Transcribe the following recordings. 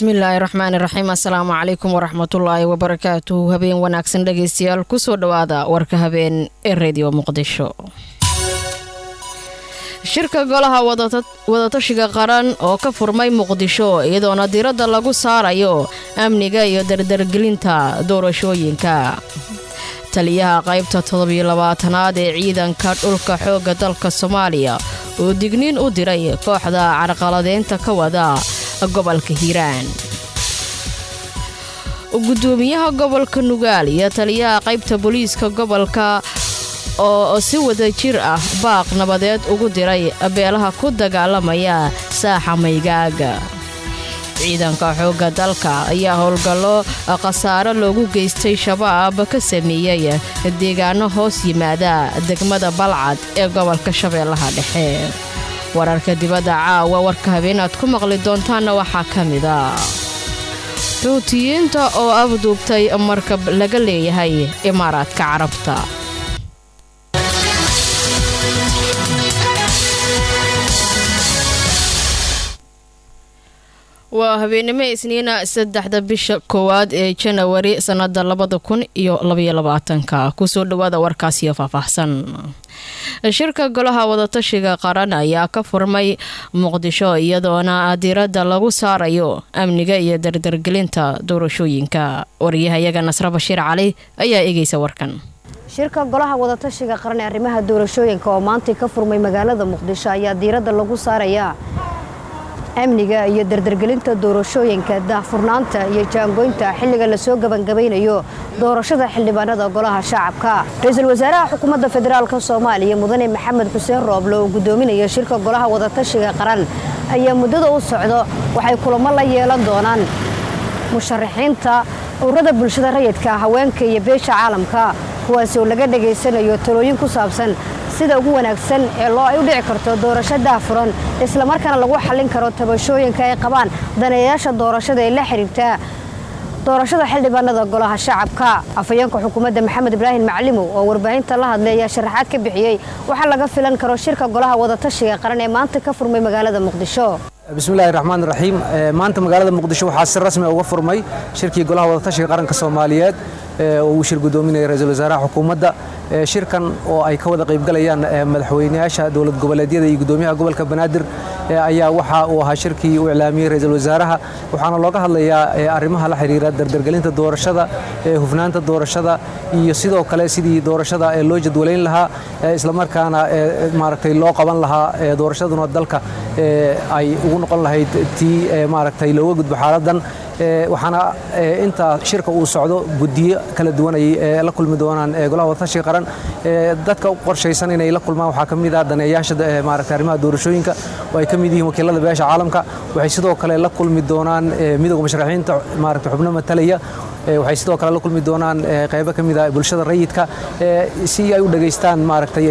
bismillaahi raxmaani raxiim assalaamu calaykum waraxmatullaahi wabarakaatuhu habeen wanaagsan dhegeystayaal kusoo dhowaada warka habeen ee redio muqdisho shirka golaha wadatashiga qaran oo ka furmay muqdisho iyadoona diradda lagu saarayo amniga iyo dardargelinta doorashooyinka taliyaha qaybta toddobiyo labaatanaad ee ciidanka dhulka xoogga dalka soomaaliya oo digniin u diray kooxda carqaladeynta ka wada gobolka hiiraan gudoomiyaha gobolka nugaal iyo taliyaha qaybta booliiska gobolka oo si wada jir ah baaq nabadeed ugu diray beelaha ku dagaalamaya saaxa maygaaga ciidanka xoogga dalka ayaa howlgallo khasaaro loogu geystay shabaab ka sameeyey deegaano hoos yimaada degmada balcad ee gobolka shabeellaha dhexe wararka dibadda caawa warka habeenaad ku maqli doontaanna waxaa ka mida xuutiyiinta oo afduubtay markab laga leeyahay imaaraadka carabta waa habeenimo isniina saddexda bisha koowaad ee janawari sannada labada kun iyo labaiyo labaatanka kusoo dhawaada warkaasiyo faahfaahsan shirka golaha wadatashiga qaran ayaa ka furmay muqdisho iyadoona diiradda lagu saarayo amniga iyo dardargelinta doorashooyinka wariyahayaga nasre bashiir cali ayaa eegeysa warkan shirka golaha wadatashiga qaran ee arrimaha doorashooyinka oo maantay ka furmay magaalada muqdisho ayaa diiradda lagu saarayaa amniga iyo dardargelinta doorashooyinka daahfurnaanta iyo jaangoynta xilliga lasoo gebangabaynayo doorashada xildhibaanada golaha shacabka ra-iisul wasaaraha xukuumadda federaalk soomaaliya mudane maxamed xuseen rooble oo gudoominaya shirka golaha wadatashiga qaran ayaa muddada u socdo waxay kulamo la yeelan doonaan musharaxiinta ururada bulshada rayidka haweenka iyo beesha caalamka kuwaasi oo laga dhegaysanayo talooyin ku saabsan sida ugu wanaagsan ee loo ay u dhici karto doorasho daafuran islamarkaana lagu xallin karo tabashooyinka ay qabaan daneeyaasha doorashada ee la xiriirtaa doorashada xildhibaanada golaha shacabka afhayeenka xukuumadda maxamed ibraahim maclimow oo warbaahinta la hadlay ayaa sharaxaad ka bixiyey waxaa laga filan karo shirka golaha wadatashiga qaran ee maanta ka furmay magaalada muqdisho bismillahi raxmaan raxiim maanta magaalada muqdisho waxaa si rasmi uga furmay shirkii golaha wadatashiga qaranka soomaaliyeed oo uu shir gudoominaya ra-iisul wasaaraha xukuumadda shirkan oo ay ka wada qaybgalayaan madaxweynayaasha dowlad goboleedyada iyo gudoomiyaha gobolka banaadir ayaa waxa uu ahaa shirkii uu iclaamiyey ra-iisul wasaaraha waxaana looga hadlayaa arrimaha la xiriira dardargelinta doorashada hufnaanta doorashada iyo sidoo kale sidii doorashada loo jadwalayn lahaa islamarkaana maaragtay loo qaban lahaa doorashaduna dalka ay ugu noqon lahayd tii maaragtay looga gudbo xaaladan waxaana intaa shirka uu socdo guddiyo kala duwan ay la kulmi doonaan golaha wadatashiga qaran dadka u qorshaysan inay la kulmaan waxaa ka mid ah daneeyaasha maaragtay arrimaha doorashooyinka oo ay ka mid yihiin wakiilada beesha caalamka waxay sidoo kale la kulmi doonaan midowga musharaxiinta maaragtay xubno matalaya waxay sidoo kale la kulmi doonaan qaybo ka mid ah bulshada rayidka si ay u dhageystaan maaragtay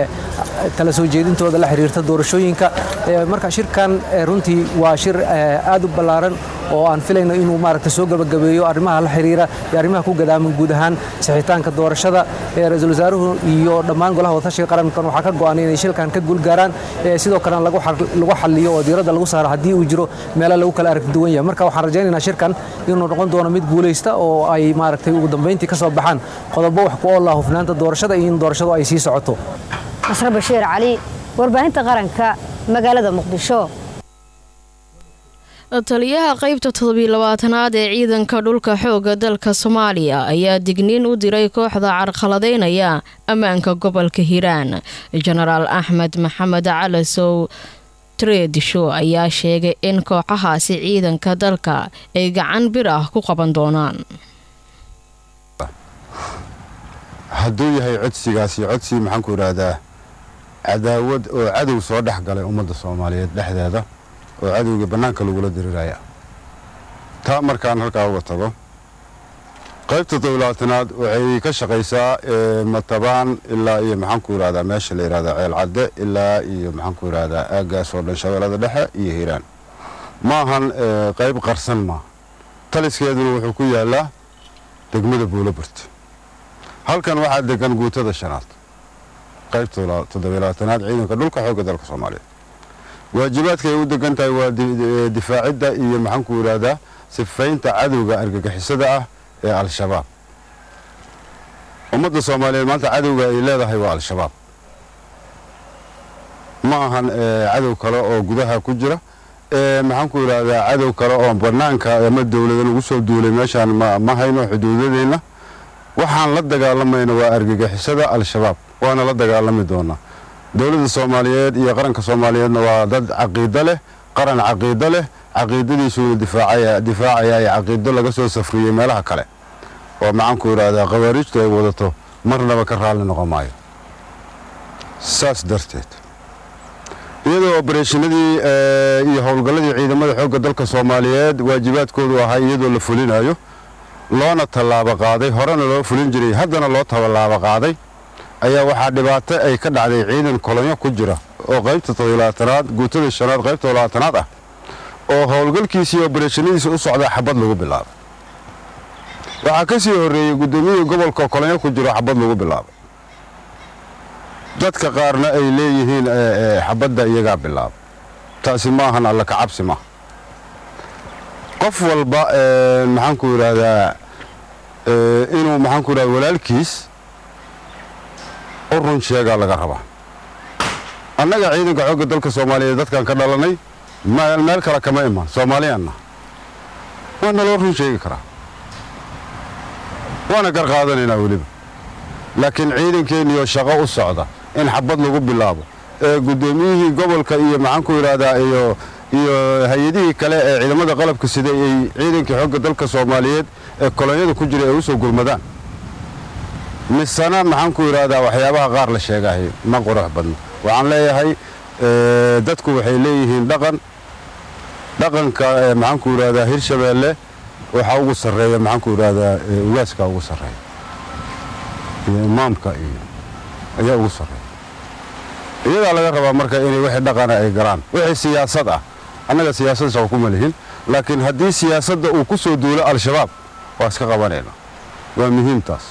kala soo jeedintooda la xiriirta doorashooyinka marka shirkan runtii waa shir aad u ballaaran oo aan filayno inuu maaragtay soo gabagabeeyo arrimaha la xiriira iyo arrimaha ku gadaaman guud ahaan sixitaanka doorashada ra-iisul wasaaruhu iyo dhammaan golaha wadatashiga qarankan waxaa ka go'an inay shilkan ka guulgaaraan sidoo kalena lagu xaliyo oo diiradda lagu saaro haddii uu jiro meelo lagu kala aragti duwan yahay marka waxaan rajaynaynaa shirkan inuu noqon doono mid guulaysta oo ay maaragtay ugu dambayntii ka soo baxaan qodobo wax ku oola hufnaanta doorashada iyo in doorashadu ay sii socoto nasre bashiir cali warbaahinta qaranka magaalada muqdisho taliyaha qaybta toddobiyo labaatanaad ee ciidanka dhulka xoogga dalka soomaaliya ayaa digniin u diray kooxda carqaladeynaya ammaanka gobolka hiiraan jenaraal axmed maxamed calasow treedisho ayaa sheegay in kooxahaasi ciidanka dalka ay gacan bir ah ku qaban doonaan hadduu yahay codsigaasi codsi maxaanku idhaahdaa cadaawad oo cadow soo dhex galay ummadda soomaaliyeed dhexdeeda oo cadowga bannaanka lagula diriraya taa markaan halkaa uga tago qaybta toddobaatanaad waxay ka shaqaysaa matabaan ilaa iyo maxaanku idhahdaa meesha la yidhahdaa ceelcadde ilaa iyo maxaanku idhahdaa aaggaas oo dhan shabeellada dhexe iyo hiiraan ma ahan qayb qarsan maa taliskeeduna wuxuu ku yaallaa degmada buulaburt halkan waxaa degan guutada shanaad qaybta toddobaatanaad ciidanka dhulka xoogga dalka soomaaliyeed waajibaadka ay u degan tahay waa difaacidda iyo maxaanku idhaahdaa sifaynta cadowga argagixisada ah ee al-shabaab ummadda soomaaliyeed maanta cadowga ay leedahay waa al-shabaab ma ahan cadow kale oo gudaha ku jira maxaan ku idhaahdaa cadow kale oo bannaanka ama dowlada lagu soo duulay meeshaan ma hayno xuduudadeenna waxaan la dagaalamayna waa argagixisada al-shabaab waana la dagaalami doonaa dowladda soomaaliyeed iyo qaranka soomaaliyeedna waa dad caqiido leh qaran caqiido leh caqiidadiisuuna difaacaya ee caqiido laga soo safriyey meelaha kale oo maxaanku idhaahdaa khawaariijtu ay wadato marnaba ka raalli noqon maayo saas darteed iyadoo obareeshinadii iyo howlgalladii ciidamada xoogga dalka soomaaliyeed waajibaadkoodu ahaa iyadoo la fulinayo loona tallaabo qaaday horena loo fulin jiray haddana loo tallaabo qaaday ayaa waxaa dhibaato ay ka dhacday ciidan kolonyo ku jira oo qaybta todolaatanaad guutada shanaad qaybta todolaatanaad ah oo howlgalkiisii obareeshinadiisa u socdaa xabad lagu bilaabay waxaa ka sii horreeyey guddoomiyihii gobolka kolonyo ku jiro xabad lagu bilaabay dadka qaarna ay leeyihiin xabadda iyagaa bilaaba taasi maahan alla ka cabsi maaha qof walba maxaanku idhaahdaa inuu maxaanku idhahda walaalkiis u run sheegaa laga rabaa annaga ciidanka xoogga dalka soomaaliyeed dadkaan ka dhalanay meel kale kama iman soomaaliyaanna waa naloo run sheegi karaa waana gar qaadanaynaa weliba laakiin ciidankeenniyoo shaqo u socda in xabad lagu bilaabo ee guddoomiyihii gobolka iyo maxaanku idhaahdaa iyo iyo hay-adihii kale ee ciidamada qalabka sida ay ciidankii xoogga dalka soomaaliyeed ee kolonyada ku jira ay u soo gurmadaan misena maxaanku idhaahdaa waxyaabaha qaar la sheegahay ma qurux badno waxaan leeyahay dadku waxay leeyihiin dhaqan dhaqanka maxaanku idhaahdaa hirshabeelle waxaa ugu sarreeya maxaanku idhaahdaa ugaaskaa ugu sarreeya iyo imaamka iyo ayaa ugu sarreeya iyadaa laga rabaa marka inay wixii dhaqana ay galaan wixii siyaasad ah annaga siyaasad shaqo kuma lihin laakiin haddii siyaasadda uu ku soo duulo al-shabaab waa iska qabanayna waa muhiimtaas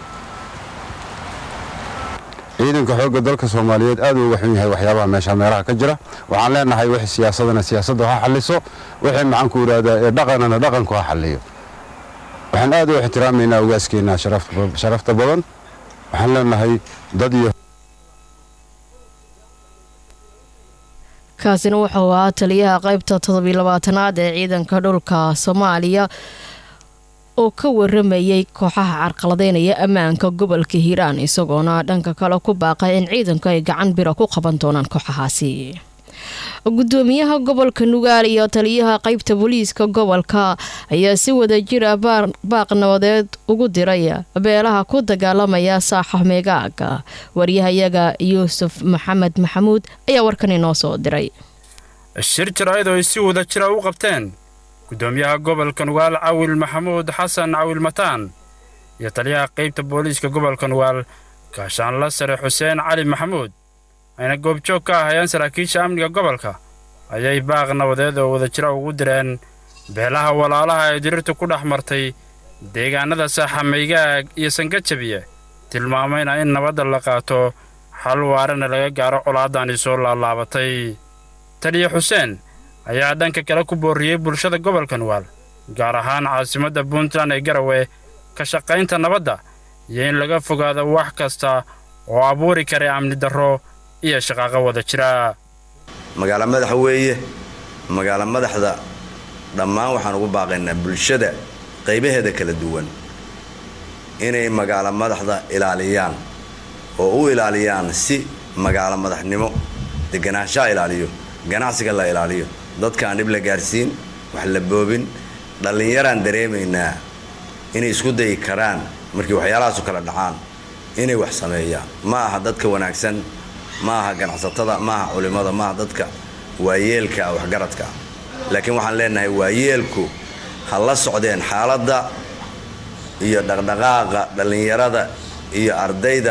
ciidanka xoogga dalka soomaaliyeed aad uu uga xun yahay waxyaabaha meesha meelaha ka jira waxaan leenahay wixii siyaasadana siyaasadda ha xalliso wixii maxaanku idhaahdaa ee dhaqanana dhaqanku ha xalliyo waxaan aad u ixtiraamaynaa ugaaskeenna sharafta badan waxaan leenahay dad iyo kaasina wuxuu ahaa taliyaha qaybta toddobiilabaatanaad ee ciidanka dhulka soomaaliya oo ka waramayay kooxaha carqaladeynaya ammaanka gobolka hiiraan isagoona dhanka kale ku baaqay in ciidanku ay gacan bira ku qaban doonaan kooxahaasi gudoomiyaha gobolka nugaal iyo taliyaha qaybta booliiska gobolka ayaa si wada jira baaq nabadeed ugu diray beelaha ku dagaalamaya saaxa meegaaga waryahayaga yuusuf maxamed maxamuud ayaa warkan inoo soo diray shir jaraa'id oo ay si wada jira u qabteen gudoomiyaha gobolka nugaal cawil maxamuud xasan cawil mataan iyo taliyaha qaybta booliiska gobolka nugaal gaashaanla sare xuseen cali maxamuud ayna goobjoog ka ahayeen saraakiisha amniga gobolka ayay baaq nabadeed oo wada jira ugu direen beelaha walaalaha ee dirirta ku dhex martay deegaannada saaxamaygaag iyo sangajabiye tilmaamayna in nabadda la qaato xal waarana laga gaaro colaaddaani soo laalaabatay taliya xuseen ayaa dhanka kale ku boorriyey bulshada gobolka nugaal gaar ahaan caasimadda puntland ee garawe ka shaqaynta nabadda iyo in laga fogaado wax kasta oo abuuri kara amni darro iyo shaqaaqo wada jira magaalo madaxa weeye magaalo madaxda dhammaan waxaan ugu baaqaynaa bulshada qaybaheeda kala duwan inay magaalo madaxda ilaaliyaan oo u ilaaliyaan si magaalo madaxnimo deganaanshaha ilaaliyo ganacsiga la ilaaliyo dadkaan dhib la gaarsiin wax la boobin dhallinyaraan dareemaynaa inay isku dayi karaan markii waxyaalahaasu kala dhacaan inay wax sameeyaan ma aha dadka wanaagsan ma aha ganacsatada ma aha culimmada ma aha dadka waayeelka waxgaradka laakiin waxaan leenahay waayeelku ha la socdeen xaaladda iyo dhaqdhaqaaqa dhallinyarada iyo ardayda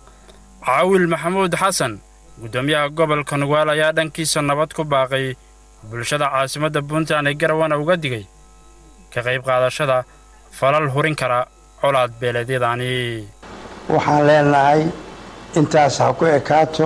caawil maxamuud xasan gudoomiyaha gobolka nugaal ayaa dhankiisa nabad ku baaqay bulshada caasimadda puntland ee garawana uga digay ka qayb qaadashada falal hurin kara colaad beeleedyadaani waxaan leenahay intaas ha ku ekaato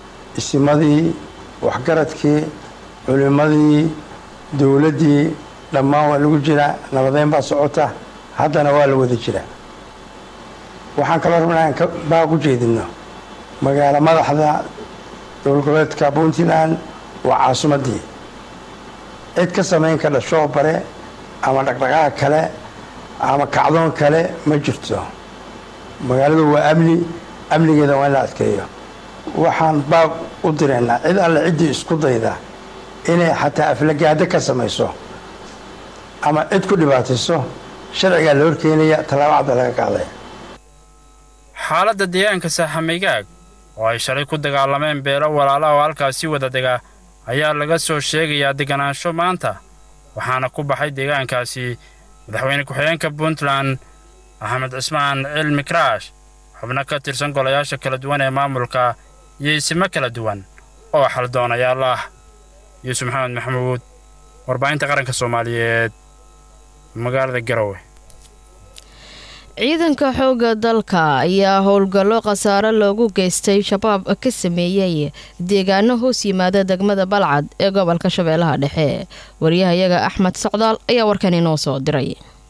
isimadii waxgaradkii culimmadii dowladdii dhammaan waa lagu jiraa nabadeyn baa socota haddana waa la wada jiraa waxaan kaloo rabnaa in baaq u jeedino magaalo madaxda dowlad goboleedka puntland waa caasimaddii cid ka samayn kardha shoobare ama dhaqdhaqaaq kale ama kacdoon kale ma jirto magaaladu waa amni amnigeeda waa in la adkeeyo waxaan baaq u diraynaa cid alle ciddii isku dayda inay xataa aflagaado ka samayso ama cid ku dhibaatayso sharcigaa la horkeenaya tallaabo cadda laga qaaday xaaladda deegaanka saaxamaygaag oo ay shalay ku dagaalameen beelo walaala oo halkaasi wada dega ayaa laga soo sheegayaa deganaansho maanta waxaana ku baxay deegaankaasi madaxweyne ku-xigeenka puntland axmed cismaan cilmi karaash xubno ka tirsan golayaasha kala duwan ee maamulka iyo isimo kala duwan oo xaldoonayaal ah yuusuf maxamed maxamuud warbaahinta qaranka soomaaliyeed magaalada garowe ciidanka xoogga dalka ayaa howlgallo khasaare loogu geystay shabaab ka sameeyey deegaano hoos yimaada degmada balcad ee gobolka shabeellaha dhexe wariyahayaga axmed socdaal ayaa warkan inoo soo diray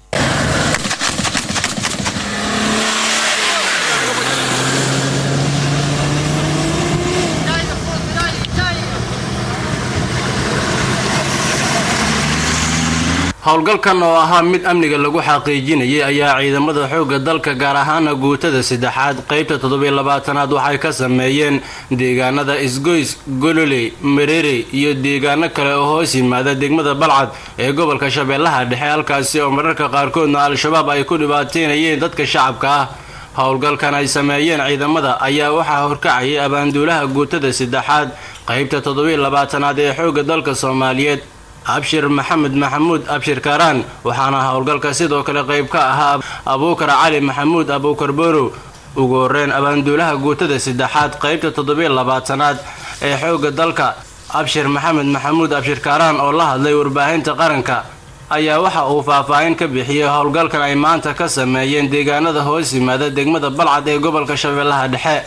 howlgalkan oo ahaa mid amniga lagu xaqiijinayay ayaa ciidamada xoogga dalka gaar ahaana guutada saddexaad qaybta toddobiy labaatanaad waxay ka sameeyeen deegaanada isgoys gololey mareerey iyo deegaano kale oo hoos yimaada degmada balcad ee gobolka shabeellaha dhexe halkaasi oo mararka qaarkoodna al-shabaab ay ku dhibaateynayeen dadka shacabka ah howlgalkan ay sameeyeen ciidamada ayaa waxaa horkacayay abaanduulaha guutada saddexaad qaybta toddobiy labaatanaad ee xoogga dalka soomaaliyeed abshir maxamed maxamuud abshir kaaraan waxaana howlgalka sidoo kale qayb ka ahaa abuukar cali maxamuud abuukar borow ugu horeyn abaanduulaha guutada saddexaad qaybta toddobiy labaatanaad ee xoogga dalka abshir maxamed maxamuud abshir kaaraan oo la hadlay warbaahinta qaranka ayaa waxa uu faahfaahin ka bixiyey howlgalkan ay maanta ka sameeyeen deegaanada hoos yimaada degmada balcad ee gobolka shabeellaha dhexe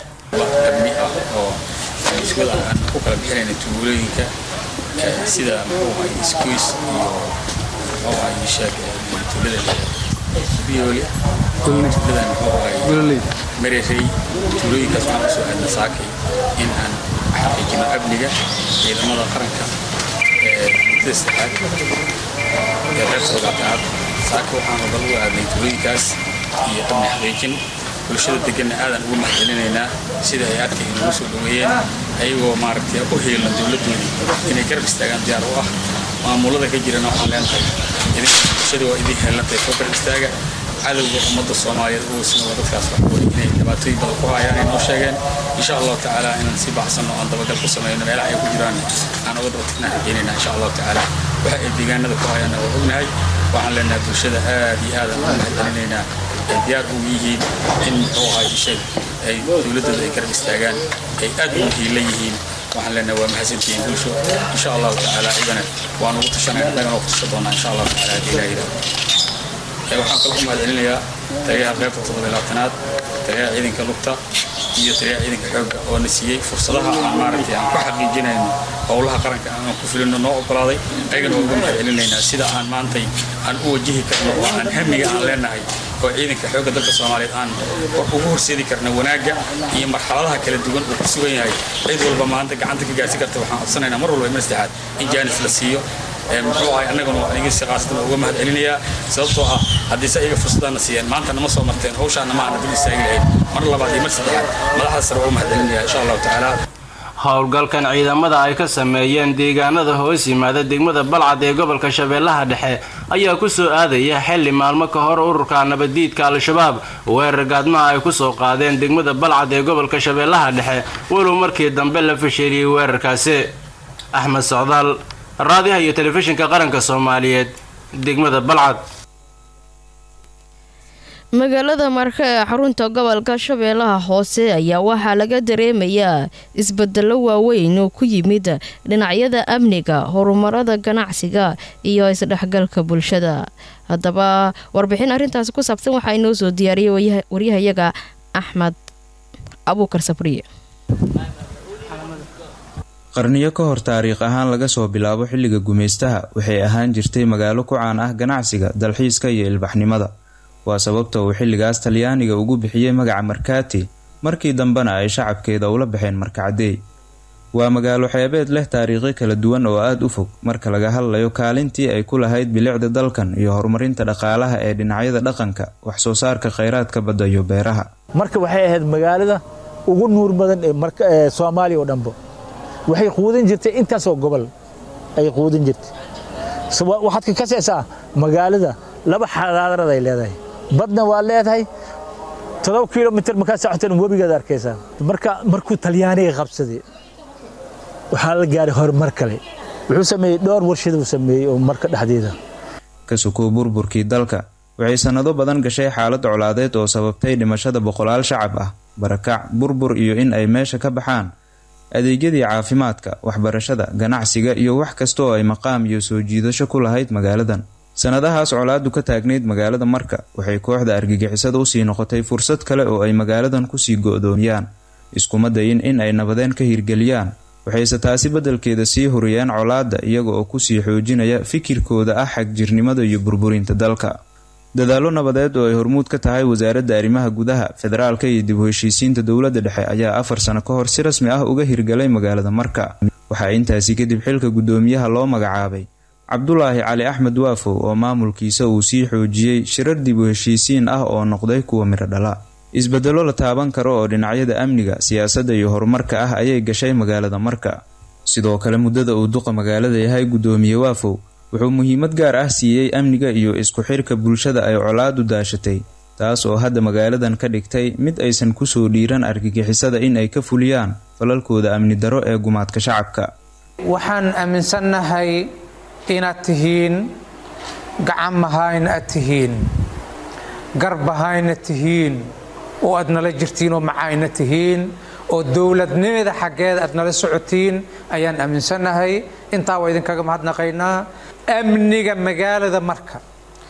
sida muxuu ahay iskuys iyo muxuu ahay sheeg tuulada biyoole tuulada muxuu ahay marerey tuulooyinkaas waxaan usoo aadna saakay in aan xaqiijino amniga ciidamada qaranka muddada saddexaad ee reer soogaataad saaka waxaan wadal ugu aadnay tuulooyinkaas iyo amni xaqiijin bulshada deganna aadan ugu mahadcelinaynaa sida ay adka inagu soo dhoweeyeen ayagoo maaragtay u heelan dowladdoodii inay garab istaagaan diyaar u ah maamulada ka jirana waxaan leenahay bulshada waa idin heelantay soo garab istaaga cadowga ummadda soomaaliyeed ugu sino dadkaas wax wey inay dhibaatooyin badan ku hayaan ay noo sheegeen insha allahu tacaala inaan si baxsanno aan dabagal ku samayno meelaha ay ku jiraan aan uga daba tagnaan rajeynayna insha allahu tacaala waxa ay deegaanada ku hayaanna waa ognahay waxaan leenahay bulshada aad iyo aad aan ugu mahadcelinaynaa ay diyaar ugu yihiin in muxuu ahay sheeg ay dowladdooda ay garab istaagaan ay aad ugu hiila yihiin waxaan leenahay waa mahadsantihiin bulsho insha allahu tacaala iyagana waan ugu tashanaya annagana waa ku tasha doonaa insha allahu tacaala haddii ilaha yidhahdo waxaan kaloo ku mahadcelinayaa taliyaha qaybta toddobiy labaatanaad taliyaha ciidanka lugta iyo taliyaha ciidanka xoogga oo na siiyey fursadaha aan maaragtay aan ku xaqiijinayno howlaha qaranka aan ku filino noo ogolaaday ayagana waa uga mahadcelinaynaa sida aan maantay aan u wajihi karno oo aan hamiga aan leenahay oo ciidanka xoogga dalka soomaaliyeed aan ugu horseedi karna wanaagga iyo marxaladaha kala duwan uu ku sugan yahay cid walba maanta gacanta ka gaarsi karta waxaan codsanaynaa mar walba iman saddexaad in jaanis la siiyo muxuu ahay annaguna aniga si qaasatan uga mahad celinayaa sababtoo ah haddii se iyaga fursadana siiyeen maanta nama soo marteen hawshaana ma aana dul istaagi lahayn mar labaad iyo mar saddexaad madaxda sare uga mahad celinaya insha allahu tacaala howlgalkan ciidamada ay ka sameeyeen deegaanada hoos yimaada degmada balcad ee gobolka shabeellaha dhexe ayaa ku soo aadaya xilli maalmo ka hor ururka nabaddiidka al-shabaab weerar gaadmaha ay ku soo qaadeen degmada balcad ee gobolka shabeellaha dhexe walow markii dambe la fasheeliyey weerarkaasi axmed socdaal raadiyaha iyo telefishinka qaranka soomaaliyeed degmada balcad magaalada marka ee xarunta gobolka shabeellaha hoose ayaa waxaa laga dareemayaa isbedelo waaweyn oo ku yimid dhinacyada amniga horumarada ganacsiga iyo isdhexgalka bulshada haddaba warbixin arrintaasi ku saabsan waxaa inoo soo diyaariyay waryahayaga axmed abuukar sabriye qarniyo ka hor taariikh ahaan laga soo bilaabo xilliga gumaystaha waxay ahaan jirtay magaalo ku caan ah ganacsiga dalxiiska iyo ilbaxnimada waa sababta uu xilligaas talyaaniga ugu bixiyey magaca markaati markii dambena ay shacabkeeda ula baxeen markacadey waa magaalo xeebeed leh taariikho kala duwan oo aada u fog marka laga hadlayo kaalintii ay ku lahayd bilicda dalkan iyo horumarinta dhaqaalaha ee dhinacyada dhaqanka wax soo saarka kheyraadka badda iyo beeraha marka waxay ahayd magaalada ugu nuur badan ee soomaaliya oo dhanba waxay quudin jirtay intaasoo gobol ay quudin jirtay waxaad ka kasaysaa magaalada laba xadaarad ay leedahay badna waa leedahay todoba kilomitr markaa socotan webigaad arkaysaa marka markuu talyaaniga qabsaday waxaa la gaaray horumar kale wuxuu sameeyey dhowr warshaduu sameeyey oo marka dhexdeeda ka sukow burburkii dalka waxay sannado badan gashay xaalad colaadeed oo sababtay dhimashada boqolaal shacab ah barakac burbur iyo in ay meesha ka baxaan adeegyadii caafimaadka waxbarashada ganacsiga iyo wax kasta oo ay maqaam iyo soo jiidasho ku lahayd magaaladan sannadahaas colaadu ka taagnayd magaalada marka waxay kooxda argagixisada usii noqotay fursad kale oo ay magaaladan kusii go-doomiyaan iskuma dayin in ay nabadeen ka hirgeliyaan waxayse taasi beddelkeeda sii huriyeen colaadda iyaga oo kusii xoojinaya fikirkooda ah xagjirnimada iyo burburinta dalka dadaallo nabadeed oo ay hormuud ka tahay wasaaradda arrimaha gudaha federaalka iyo dib u heshiisiinta dowladda dhexe ayaa afar sano ka hor si rasmi ah uga hirgalay magaalada marka waxaa intaasi kadib xilka guddoomiyaha loo magacaabay cabdulaahi cali axmed waafow oo maamulkiisa uu sii xoojiyey shirar dib u heshiisiin ah oo noqday kuwa midho dhala isbedelo la taaban karo oo dhinacyada amniga siyaasadda iyo horumarka ah ayay gashay magaalada marka sidoo kale muddada uu duqa magaalada yahay guddoomiye waafow wuxuu muhiimad gaar ah siiyey amniga iyo isku xirka bulshada ay colaadu daashatay taas oo hadda magaaladan ka dhigtay mid aysan kusoo dhiiran argagixisada in ay ka fuliyaan falalkooda amni daro ee gumaadka shacabka waxaan aaminsannahay inaad tihiin gacanmahayna aad tihiin garbahayna tihiin oo aad nala jirtiin oo macayna tihiin oo dowladnimada xaggeeda aad nala socotiin ayaan aaminsannahay intaa waa idinkaga mahadnaqaynaa amniga magaalada marka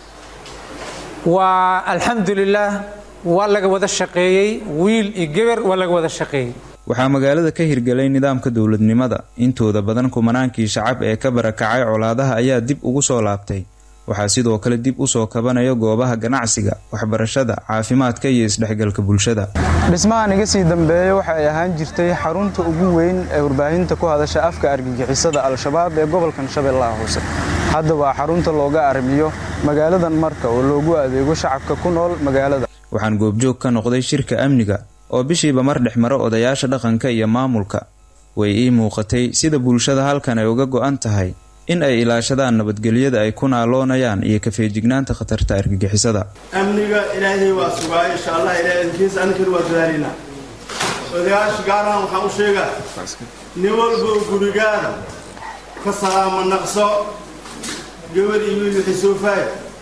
waa alxamdulilaah waa laga wada shaqeeyey wiil iyo geber waa laga wada shaqeeyey waxaa magaalada ka hirgalay nidaamka dowladnimada intooda badan kumanaankii shacab ee ka barakacay colaadaha ayaa dib ugu soo laabtay waxaa sidoo kale dib usoo kabanaya goobaha ganacsiga waxbarashada caafimaadka iyo isdhexgalka bulshada dhismahan iga sii dambeeya waxa ay ahaan jirtay xarunta ugu weyn ee warbaahinta ku hadasha afka argagixisada al-shabaab ee gobolkan shabeellaha hoose hadda waa xarunta looga arrimiyo magaaladan marka oo loogu adeego shacabka ku nool magaalada waxaan goobjoog ka noqday shirka amniga oo bishiiba mar dhex maro odayaasha dhaqanka iyo maamulka way ii muuqatay sida bulshada halkan ay uga go-an tahay in ay ilaashadaan nabadgelyada ay ku naaloonayaan iyo kafeejignaanta khatarta argagixisada amniga ilaahay waa sugaa insha allah ilahay adkiisa aninkana waa dadaalinaa odayaasha gaarahan waxaan u sheegaa nin walba gurigaada ka salaama naqso gabadh iyo wiil wixii soo faay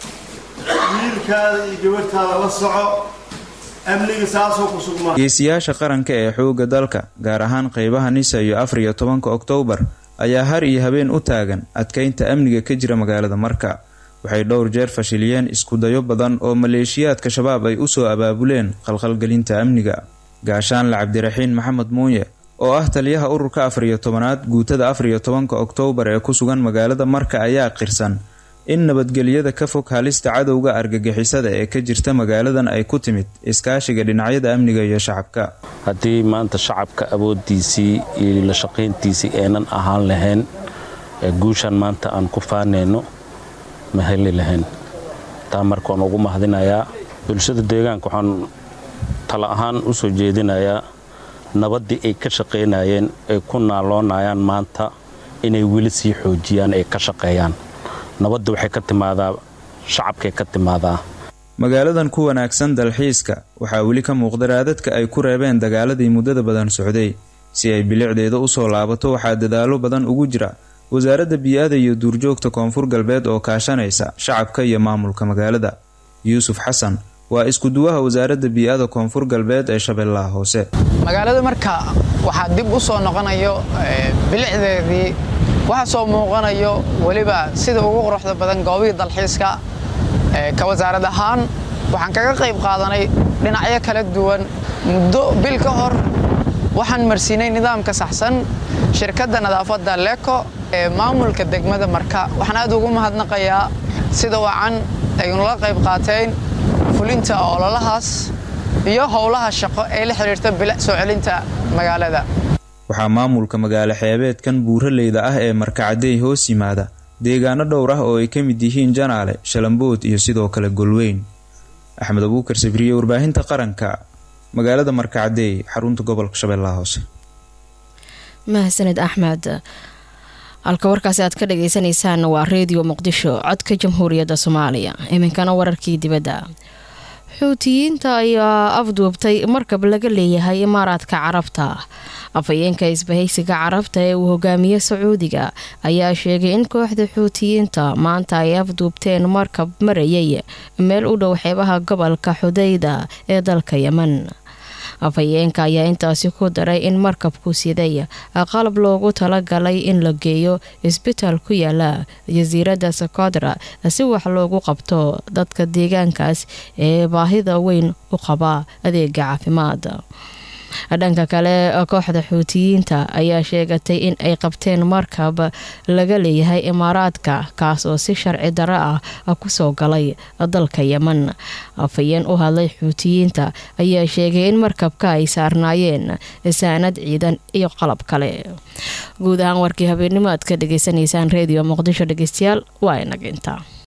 wiilkaada iyo gabadhtaada la soco amniga saasoo ku sugmaa geesiyaasha qaranka ee xoogga dalka gaar ahaan qeybaha nisa iyo afar iyo tobanka oktoobar ayaa har iyo habeen u taagan adkeynta amniga ka jira magaalada marka waxay dhowr jeer fashiliyeen iskudayo badan oo maleeshiyaadka shabaab ay usoo abaabuleen khalkhalgelinta amniga gaashaanle cabdiraxiin maxamed muuye oo ah taliyaha ururka afar iyo tobanaad guutada afar iyo tobanka oktoobar ee ku sugan magaalada marka ayaa qirsan in nabadgelyada ka fog halista cadowga argagixisada ee ka jirta magaaladan ay ku timid iskaashiga dhinacyada amniga iyo shacabka haddii maanta shacabka awooddiisii iyo la shaqayntiisii aynan ahaan lahayn guushan maanta aan ku faanayno ma heli lahayn taa marka waan ugu mahadinayaa bulshada deegaanka waxaan tala ahaan u soo jeedinayaa nabaddii ay ka shaqaynayeen ay ku naaloonayaan maanta inay weli sii xoojiyaan ay ka shaqeeyaan nabadda waxay ka timaadaa shacabkay ka timaadaa magaaladan ku wanaagsan dalxiiska waxaa weli ka muuqda raadadka ay ku reebeen dagaaladii muddada badan socday si ay bilicdeeda usoo laabato waxaa dadaalo badan ugu jira wasaaradda bii'ada iyo duurjoogta koonfur galbeed oo kaashanaysa shacabka iyo maamulka magaalada yuusuf xasan waa iskuduwaha wasaaradda bii'ada koonfur galbeed ee shabeellaha hoose magaalada marka waxaa dib u soo noqonayo bilicdeedii waxaa soo muuqanayo weliba sida ugu quruxda badan goobihii dalxiiska ka wasaarad ahaan waxaan kaga qayb qaadanay dhinacyo kala duwan muddo bil ka hor waxaan marsiinay nidaamka saxsan shirkadda nadaafadda leko ee maamulka degmada marka waxaan aad ugu mahadnaqayaa sida wacan ay nula qayb qaateen fulinta ololahaas iyo howlaha shaqo ee la xiriirta bilic soo celinta magaalada waxaa maamulka magaalo xeebeedkan buuraleyda ah ee markacadey hoos yimaada deegaano dhowr ah oo ay ka mid yihiin janaale shalambood iyo sidoo kale golweyn axmed abuukar sabriye warbaahinta qaranka magaalada markacadey xarunta gobolka shabeellaha hoose mahadsaned axmed halka warkaasi aad ka dhagaysanaysaan waa reediyo muqdisho codka jamhuuriyadda soomaaliya iminkana wararkii dibadda xuutiyiinta ayaa afduubtay markab laga leeyahay imaaraadka carabta afhayeenka isbahaysiga carabta ee uu hogaamiye sacuudiga ayaa sheegay in kooxda xuutiyiinta maanta ay afduubteen markab marayay meel u dhow xeebaha gobolka xudayda ee dalka yemen afhayeenka ayaa intaasi ku daray in markabku siday qalab loogu talagalay in la geeyo isbitaal ku yaala jasiiradda sokodra si wax loogu qabto dadka deegaankaas ee baahida weyn u qaba adeega caafimaad dhanka kale kooxda xuutiyiinta ayaa sheegatay in ay qabteen markab laga leeyahay imaaraadka kaas oo si sharci darro ah kusoo galay dalka yemen afhayeen u hadlay xuutiyiinta ayaa sheegay in markabka ay saarnaayeen saanad ciidan iyo qalab kale guud ahaan warkii habeennimo aad ka dhagaysanaysaan reediyo muqdisho dhegeystayaal waa inaginta